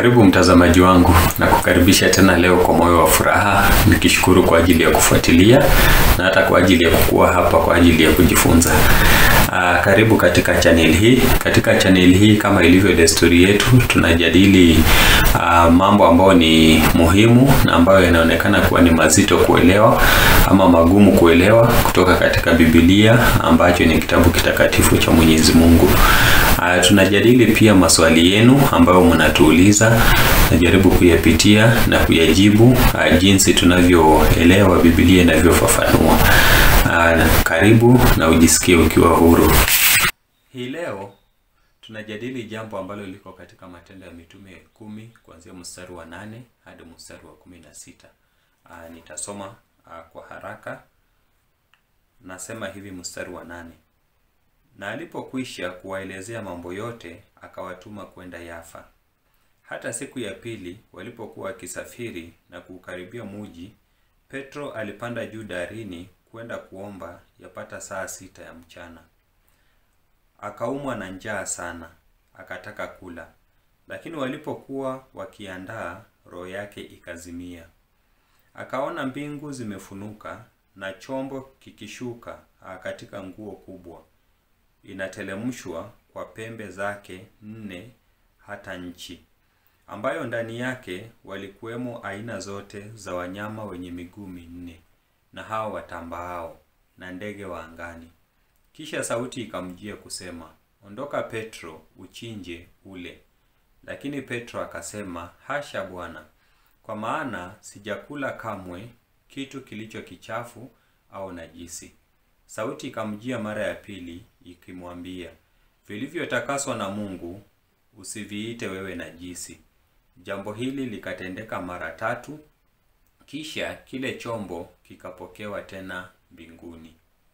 Karibu mtazamaji wangu na kukaribisha tena leo kwa moyo wa furaha, nikishukuru kwa ajili ya kufuatilia na hata kwa ajili ya kukuwa hapa kwa ajili ya kujifunza. Aa, karibu katika channel hii. Katika channel hii kama ilivyo desturi yetu, tunajadili aa, mambo ambayo ni muhimu na ambayo yanaonekana kuwa ni mazito kuelewa ama magumu kuelewa kutoka katika Biblia ambacho ni kitabu kitakatifu cha Mwenyezi Mungu. Uh, tunajadili pia maswali yenu ambayo mnatuuliza, najaribu kuyapitia na kuyajibu uh, jinsi tunavyoelewa Biblia inavyofafanua. Uh, karibu na ujisikie ukiwa huru. Hii leo tunajadili jambo ambalo liko katika Matendo ya Mitume kumi kuanzia mstari wa nane hadi mstari wa kumi na sita. Uh, nitasoma uh, kwa haraka. Nasema hivi mstari wa nane na alipokwisha kuwaelezea mambo yote, akawatuma kwenda Yafa. Hata siku ya pili walipokuwa wakisafiri na kuukaribia muji, Petro alipanda juu darini kwenda kuomba yapata saa sita ya mchana. Akaumwa na njaa sana, akataka kula, lakini walipokuwa wakiandaa, roho yake ikazimia. Akaona mbingu zimefunuka na chombo kikishuka katika nguo kubwa inatelemshwa kwa pembe zake nne hata nchi, ambayo ndani yake walikuwemo aina zote za wanyama wenye miguu minne na hao watambaao na ndege wa angani. Kisha sauti ikamjia kusema, ondoka Petro, uchinje ule. Lakini Petro akasema, hasha Bwana, kwa maana sijakula kamwe kitu kilicho kichafu au najisi. Sauti ikamjia mara ya pili ikimwambia, vilivyotakaswa na Mungu usiviite wewe najisi. Jambo hili likatendeka mara tatu, kisha kile chombo kikapokewa tena mbinguni.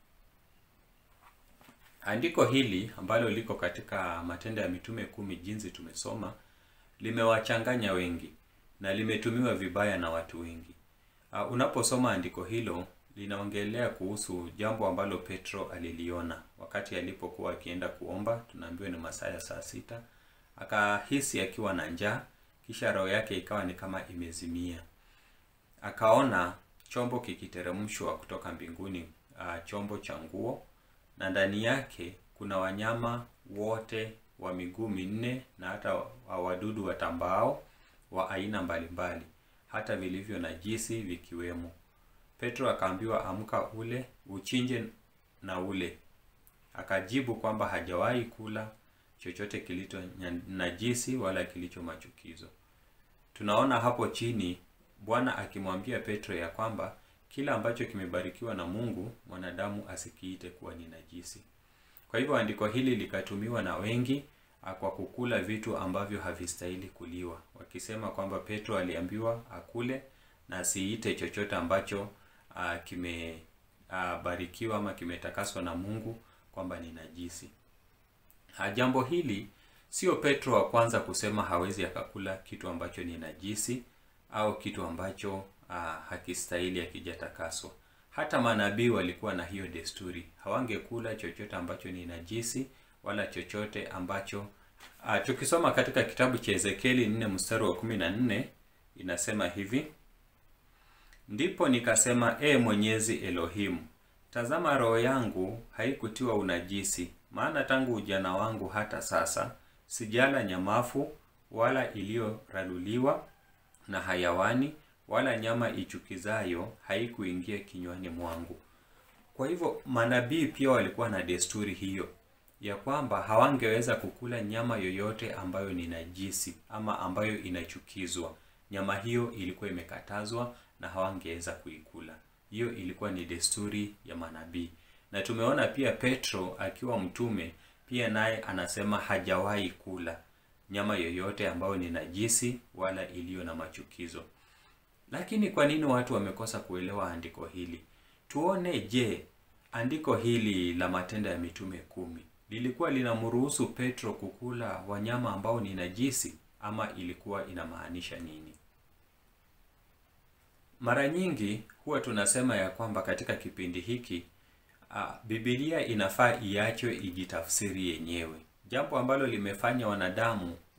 Andiko hili ambalo liko katika Matendo ya Mitume kumi, jinsi tumesoma, limewachanganya wengi na limetumiwa vibaya na watu wengi. Uh, unaposoma andiko hilo linaongelea kuhusu jambo ambalo Petro aliliona wakati alipokuwa akienda kuomba. Tunaambiwa ni masaa ya saa sita. Akahisi akiwa na njaa, kisha roho yake ikawa ni kama imezimia. Akaona chombo kikiteremshwa kutoka mbinguni, uh, chombo cha nguo, na ndani yake kuna wanyama wote wa miguu minne na hata wadudu watambao wa aina mbalimbali, hata vilivyo najisi vikiwemo. Petro akaambiwa amka, ule uchinje na ule. Akajibu kwamba hajawahi kula chochote kilicho najisi wala kilicho machukizo. Tunaona hapo chini Bwana akimwambia Petro ya kwamba kila ambacho kimebarikiwa na Mungu mwanadamu asikiite kuwa ni najisi. Kwa hivyo andiko hili likatumiwa na wengi kwa kukula vitu ambavyo havistahili kuliwa, wakisema kwamba Petro aliambiwa akule na asiite chochote ambacho Uh, kimebarikiwa uh, ama kimetakaswa na Mungu kwamba ni najisi. Uh, jambo hili sio Petro wa kwanza kusema hawezi akakula kitu ambacho ni najisi au kitu ambacho uh, hakistahili akijatakaswa. Hata manabii walikuwa na hiyo desturi, hawangekula chochote ambacho ni najisi wala chochote ambacho uh, tukisoma katika kitabu cha Ezekieli 4 mstari wa 14 inasema hivi Ndipo nikasema, E Mwenyezi Elohimu, tazama roho yangu haikutiwa unajisi, maana tangu ujana wangu hata sasa sijala nyamafu wala iliyoraduliwa na hayawani wala nyama ichukizayo haikuingia kinywani mwangu. Kwa hivyo manabii pia walikuwa na desturi hiyo ya kwamba hawangeweza kukula nyama yoyote ambayo ni najisi ama ambayo inachukizwa. Nyama hiyo ilikuwa imekatazwa na hawangeweza kuikula. Hiyo ilikuwa ni desturi ya manabii, na tumeona pia Petro akiwa mtume pia naye anasema hajawahi kula nyama yoyote ambayo ni najisi wala iliyo na machukizo. Lakini kwa nini watu wamekosa kuelewa andiko hili? Tuone, je, andiko hili la Matendo ya Mitume kumi lilikuwa linamruhusu Petro kukula wanyama ambao ni najisi ama ilikuwa inamaanisha nini? Mara nyingi huwa tunasema ya kwamba katika kipindi hiki uh, Biblia inafaa iachwe ijitafsiri yenyewe, jambo ambalo limefanya wanadamu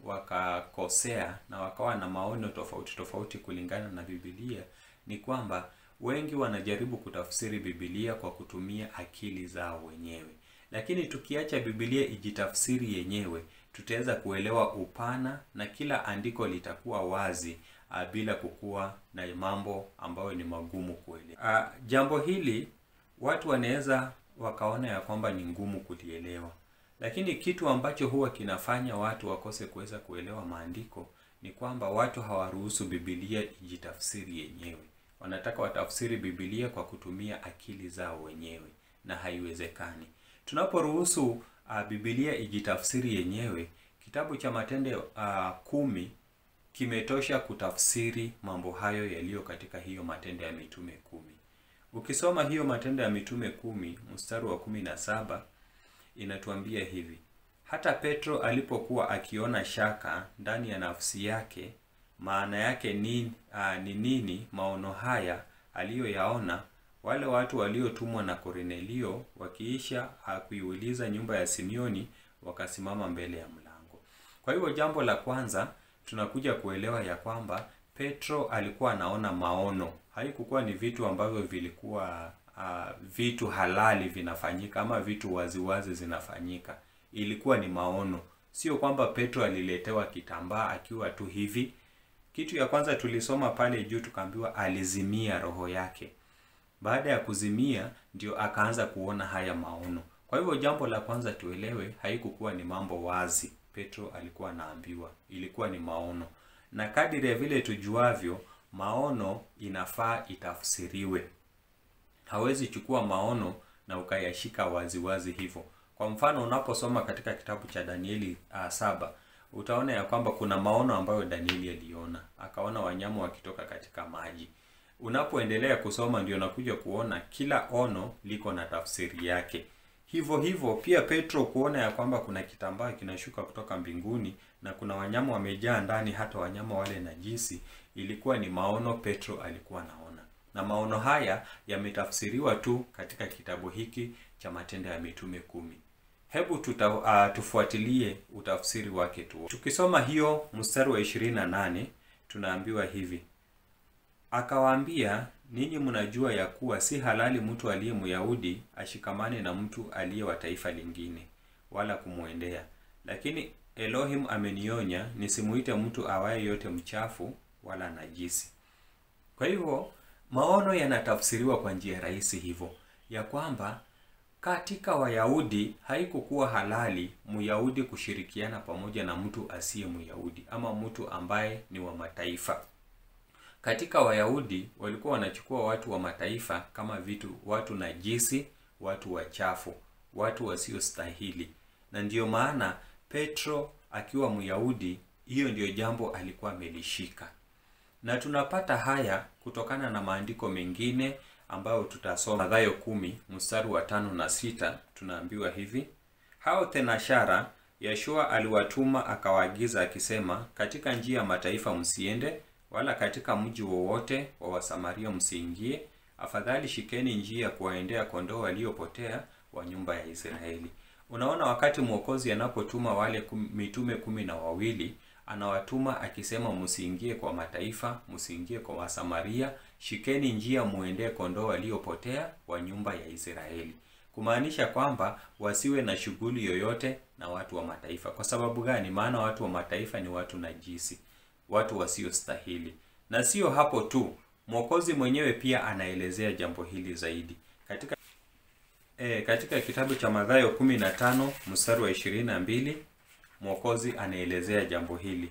wakakosea na wakawa na maono tofauti tofauti kulingana na Biblia ni kwamba wengi wanajaribu kutafsiri Biblia kwa kutumia akili zao wenyewe, lakini tukiacha Biblia ijitafsiri yenyewe, tutaweza kuelewa upana na kila andiko litakuwa wazi a, bila kukuwa na mambo ambayo ni magumu kuelewa. Jambo hili watu wanaweza wakaona ya kwamba ni ngumu kulielewa, lakini kitu ambacho huwa kinafanya watu wakose kuweza kuelewa maandiko ni kwamba watu hawaruhusu Biblia ijitafsiri yenyewe. Wanataka watafsiri Biblia kwa kutumia akili zao wenyewe, na haiwezekani. Tunaporuhusu uh, Biblia ijitafsiri yenyewe, kitabu cha Matendo uh, kumi kimetosha kutafsiri mambo hayo yaliyo katika hiyo Matendo ya Mitume kumi. Ukisoma hiyo Matendo ya Mitume kumi mstari wa kumi na saba inatuambia hivi: hata Petro alipokuwa akiona shaka ndani ya nafsi yake, maana yake ni uh, ni nini maono haya aliyoyaona, wale watu waliotumwa na Kornelio wakiisha kuiuliza nyumba ya Simioni, wakasimama mbele ya mlango. Kwa hivyo jambo la kwanza tunakuja kuelewa ya kwamba Petro alikuwa anaona maono. Haikukuwa ni vitu ambavyo vilikuwa uh, vitu halali vinafanyika ama vitu waziwazi zinafanyika. Ilikuwa ni maono, sio kwamba Petro aliletewa kitambaa akiwa tu hivi. Kitu ya kwanza tulisoma pale juu tukaambiwa alizimia roho yake. Baada ya kuzimia ndio akaanza kuona haya maono. Kwa hivyo jambo la kwanza tuelewe, haikukuwa ni mambo wazi Petro alikuwa anaambiwa, ilikuwa ni maono. Na kadiri ya vile tujuavyo, maono inafaa itafsiriwe. Hawezi chukua maono na ukayashika waziwazi hivyo. Kwa mfano, unaposoma katika kitabu cha Danieli uh, saba utaona ya kwamba kuna maono ambayo Danieli aliona, akaona wanyama wakitoka katika maji. Unapoendelea kusoma ndio unakuja kuona kila ono liko na tafsiri yake. Hivyo hivyo pia Petro kuona ya kwamba kuna kitambaa kinashuka kutoka mbinguni na kuna wanyama wamejaa ndani, hata wanyama wale najisi, ilikuwa ni maono Petro alikuwa naona, na maono haya yametafsiriwa tu katika kitabu hiki cha Matendo ya Mitume kumi. Hebu tuta, uh, tufuatilie utafsiri wake tu. Tukisoma hiyo mstari wa 28 tunaambiwa hivi: akawaambia ninyi mnajua ya kuwa si halali mtu aliye Myahudi ashikamane na mtu aliye wa taifa lingine, wala kumwendea. Lakini Elohim amenionya nisimuite mtu awaye yote mchafu wala najisi. Kwa hivyo maono yanatafsiriwa kwa njia rahisi hivyo ya kwamba katika Wayahudi haikukuwa halali Myahudi kushirikiana pamoja na mtu asiye Myahudi ama mtu ambaye ni wa mataifa. Katika Wayahudi walikuwa wanachukua watu wa mataifa kama vitu watu najisi, watu wachafu, watu wasiostahili. Na ndiyo maana Petro akiwa Myahudi, hiyo ndiyo jambo alikuwa amelishika. Na tunapata haya kutokana na maandiko mengine ambayo tutasoma. Mathayo kumi mstari wa tano na sita tunaambiwa hivi: hao thenashara Yeshua aliwatuma akawaagiza akisema, katika njia ya mataifa msiende wala katika mji wowote wa Wasamaria msiingie, afadhali shikeni njia ya kuwaendea kondoo waliopotea wa nyumba ya Israeli. Unaona, wakati Mwokozi anapotuma wale kum, mitume kumi na wawili anawatuma akisema, msiingie kwa mataifa, msiingie kwa Wasamaria, shikeni njia muendee kondoo waliopotea wa nyumba ya Israeli, kumaanisha kwamba wasiwe na shughuli yoyote na watu wa mataifa. Kwa sababu gani? Maana watu wa mataifa ni watu najisi watu wasiostahili. Na sio hapo tu, Mwokozi mwenyewe pia anaelezea jambo hili zaidi katika e, katika kitabu cha Mathayo 15 mstari wa 22, Mwokozi anaelezea jambo hili.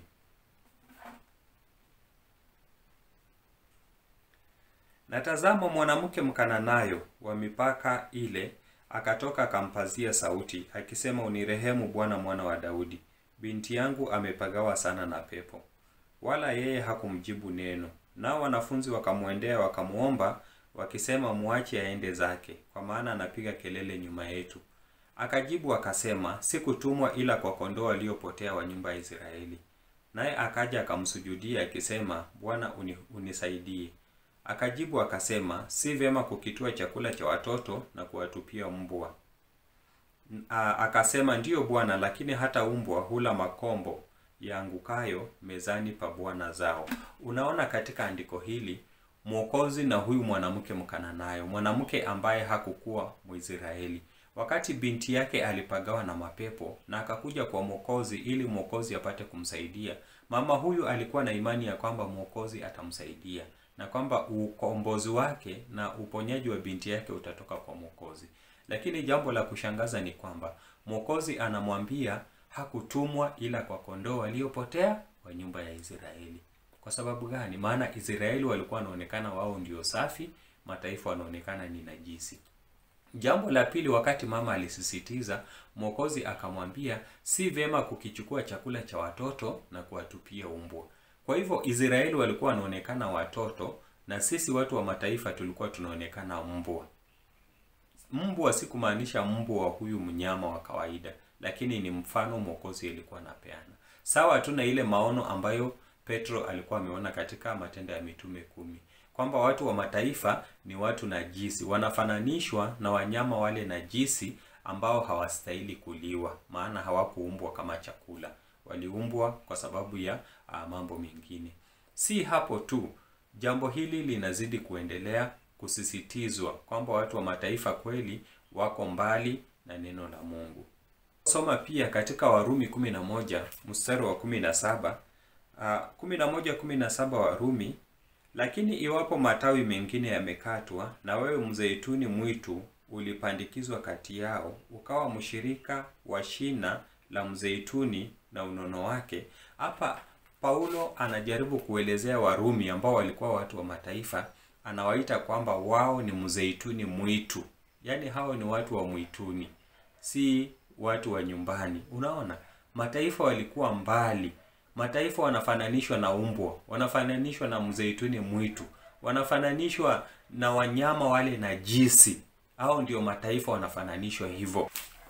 Na tazama, mwanamke Mkananayo wa mipaka ile akatoka akampazia sauti akisema, unirehemu Bwana, mwana wa Daudi, binti yangu amepagawa sana na pepo wala yeye hakumjibu neno. Nao wanafunzi wakamwendea wakamwomba wakisema, muache aende zake, kwa maana anapiga kelele nyuma yetu. Akajibu akasema, sikutumwa ila kwa kondoo waliopotea wa nyumba ya Israeli. Naye akaja akamsujudia akisema, Bwana uni, unisaidie. Akajibu akasema, si vyema kukitua chakula cha watoto na kuwatupia mbwa. Akasema, ndiyo Bwana, lakini hata umbwa hula makombo yaangukayo mezani pa bwana zao. Unaona katika andiko hili Mwokozi na huyu mwanamke Mkananayo, mwanamke ambaye hakukuwa Mwisraeli, wakati binti yake alipagawa na mapepo na akakuja kwa Mwokozi ili Mwokozi apate kumsaidia. Mama huyu alikuwa na imani ya kwamba Mwokozi atamsaidia na kwamba ukombozi wake na uponyaji wa binti yake utatoka kwa Mwokozi. Lakini jambo la kushangaza ni kwamba Mwokozi anamwambia hakutumwa ila kwa kondoo waliopotea wa nyumba ya Israeli. Kwa sababu gani? Maana Israeli walikuwa wanaonekana wao ndio safi, mataifa wanaonekana ni najisi. Jambo la pili, wakati mama alisisitiza, Mwokozi akamwambia si vyema kukichukua chakula cha watoto na kuwatupia umbwa. Kwa hivyo Israeli walikuwa wanaonekana watoto na sisi watu wa mataifa tulikuwa tunaonekana mbwa. Mbwa si kumaanisha mbwa wa huyu mnyama wa kawaida, lakini ni mfano Mwokozi alikuwa anapeana, sawa tu na ile maono ambayo Petro alikuwa ameona katika Matendo ya Mitume kumi kwamba watu wa mataifa ni watu najisi, wanafananishwa na wanyama wale najisi ambao hawastahili kuliwa, maana hawakuumbwa kama chakula, waliumbwa kwa sababu ya uh, mambo mengine. Si hapo tu, jambo hili linazidi kuendelea kusisitizwa kwamba watu wa mataifa kweli wako mbali na neno la Mungu. Soma pia katika Warumi 11 mstari wa 17 kumi na moja kumi na saba Warumi. Lakini iwapo matawi mengine yamekatwa, na wewe mzeituni mwitu ulipandikizwa kati yao, ukawa mshirika wa shina la mzeituni na unono wake. Hapa Paulo anajaribu kuelezea Warumi ambao walikuwa watu wa mataifa, anawaita kwamba wao ni mzeituni mwitu, yaani hao ni watu wa mwituni, si watu wa nyumbani. Unaona, mataifa walikuwa mbali mataifa wanafananishwa na umbwa, wanafananishwa na mzeituni mwitu, wanafananishwa na wanyama wale najisi. Au ndio mataifa wanafananishwa hivyo.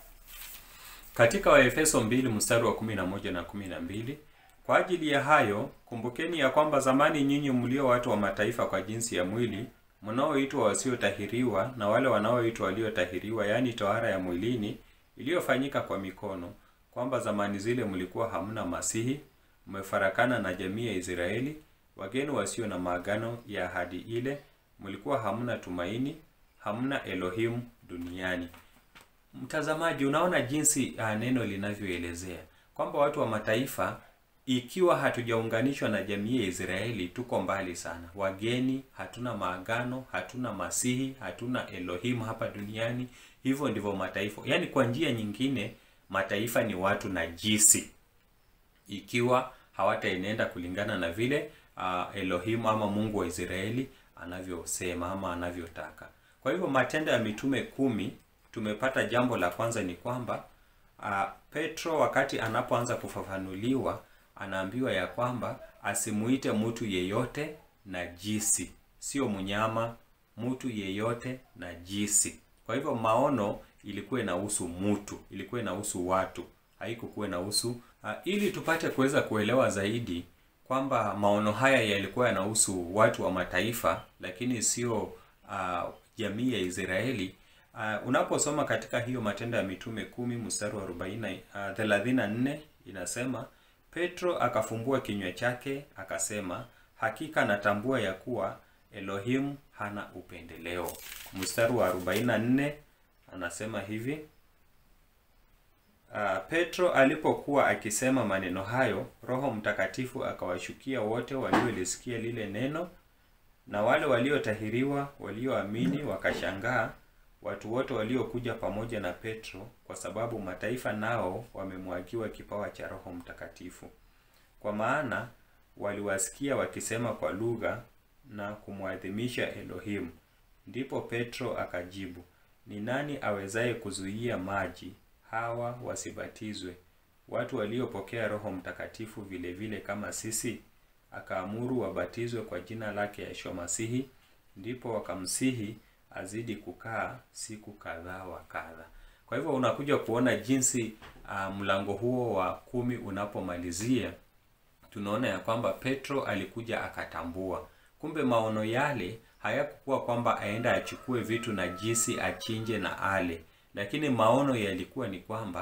Katika Waefeso 2 mstari wa 11 na 12, kwa ajili ya hayo kumbukeni ya kwamba zamani nyinyi mlio watu wa mataifa kwa jinsi ya mwili, mnaoitwa wasiotahiriwa na wale wanaoitwa waliotahiriwa, yaani tohara ya mwilini iliyofanyika kwa mikono, kwamba zamani zile mlikuwa hamna Masihi mmefarakana na jamii ya Israeli, wageni wasio na maagano ya ahadi ile, mlikuwa hamna tumaini, hamna Elohim duniani. Mtazamaji, unaona jinsi uh, neno linavyoelezea kwamba watu wa mataifa, ikiwa hatujaunganishwa na jamii ya Israeli, tuko mbali sana, wageni, hatuna maagano, hatuna Masihi, hatuna Elohim hapa duniani. Hivyo ndivyo mataifa, yaani kwa njia nyingine, mataifa ni watu najisi ikiwa hawataenenda kulingana na vile uh, Elohim ama Mungu wa Israeli anavyosema ama anavyotaka. Kwa hivyo Matendo ya Mitume kumi tumepata jambo la kwanza ni kwamba uh, Petro wakati anapoanza kufafanuliwa anaambiwa ya kwamba asimuite mtu yeyote najisi, sio mnyama, mtu yeyote najisi. Kwa hivyo maono ilikuwa inahusu mtu, ilikuwa inahusu watu, haikukuwa inahusu uh, ili tupate kuweza kuelewa zaidi kwamba maono haya yalikuwa yanahusu watu wa mataifa, lakini sio uh, jamii ya Israeli. Uh, unaposoma katika hiyo Matendo ya Mitume kumi mstari wa 40 uh, 34 inasema Petro akafumbua kinywa chake akasema, hakika natambua ya kuwa Elohim hana upendeleo. Mstari wa 44 anasema hivi Uh, Petro alipokuwa akisema maneno hayo, Roho Mtakatifu akawashukia wote waliolisikia lile neno, na wale waliotahiriwa walioamini wakashangaa, watu wote waliokuja pamoja na Petro, kwa sababu mataifa nao wamemwagiwa kipawa cha Roho Mtakatifu. Kwa maana waliwasikia wakisema kwa lugha na kumwadhimisha Elohim. Ndipo Petro akajibu, ni nani awezaye kuzuia maji hawa wasibatizwe, watu waliopokea Roho Mtakatifu vile vile kama sisi? Akaamuru wabatizwe kwa jina lake Yeshua Masihi. Ndipo wakamsihi azidi kukaa siku kadhaa wa kadha. Kwa hivyo unakuja kuona jinsi uh, mlango huo wa kumi unapomalizia, tunaona ya kwamba Petro alikuja akatambua, kumbe maono yale hayakukuwa kwamba aenda achukue vitu najisi achinje na ale lakini maono yalikuwa ni kwamba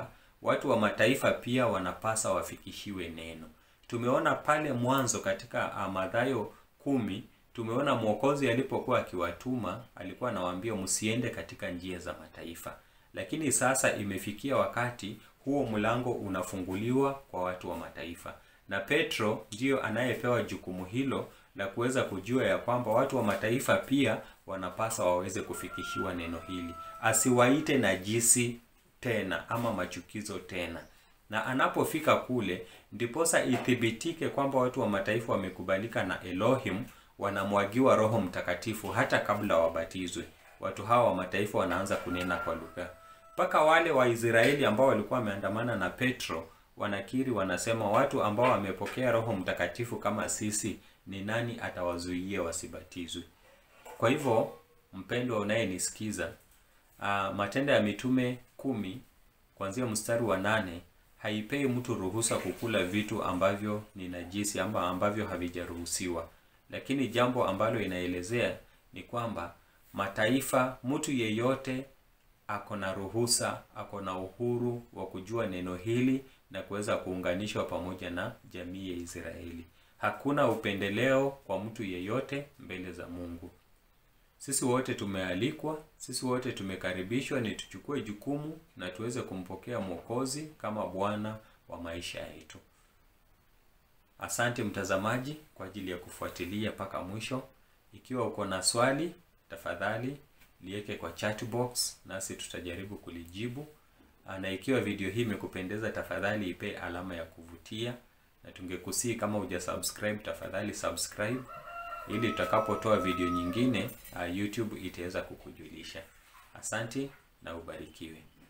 watu wa mataifa pia wanapasa wafikishiwe neno. Tumeona pale mwanzo katika uh, Mathayo kumi, tumeona Mwokozi alipokuwa akiwatuma alikuwa anawaambia msiende katika njia za mataifa, lakini sasa imefikia wakati huo mlango unafunguliwa kwa watu wa mataifa, na Petro ndiyo anayepewa jukumu hilo la kuweza kujua ya kwamba watu wa mataifa pia wanapasa waweze kufikishiwa neno hili, asiwaite najisi tena ama machukizo tena. Na anapofika kule, ndiposa ithibitike kwamba watu wa mataifa wamekubalika na Elohim, wanamwagiwa Roho Mtakatifu hata kabla wabatizwe. Watu hawa wa mataifa wanaanza kunena kwa lugha, mpaka wale Waisraeli ambao walikuwa wameandamana na Petro wanakiri, wanasema watu ambao wamepokea Roho Mtakatifu kama sisi, ni nani atawazuia wasibatizwe? Kwa hivyo mpendwa unayenisikiza, uh, Matendo ya Mitume kumi kuanzia mstari wa nane haipei mtu ruhusa kukula vitu ambavyo ni najisi ama ambavyo havijaruhusiwa, lakini jambo ambalo inaelezea ni kwamba mataifa, mtu yeyote ako na ruhusa, ako na uhuru wa kujua neno hili na kuweza kuunganishwa pamoja na jamii ya Israeli. Hakuna upendeleo kwa mtu yeyote mbele za Mungu. Sisi wote tumealikwa, sisi wote tumekaribishwa ni tuchukue jukumu na tuweze kumpokea Mwokozi kama Bwana wa maisha yetu. Asante mtazamaji kwa ajili ya kufuatilia mpaka mwisho. Ikiwa uko na swali, tafadhali liweke kwa chat box nasi tutajaribu kulijibu. Na ikiwa video hii imekupendeza, tafadhali ipe alama ya kuvutia, na tungekusii kama hujasubscribe, tafadhali subscribe ili tutakapotoa video nyingine uh, YouTube itaweza kukujulisha. Asante na ubarikiwe.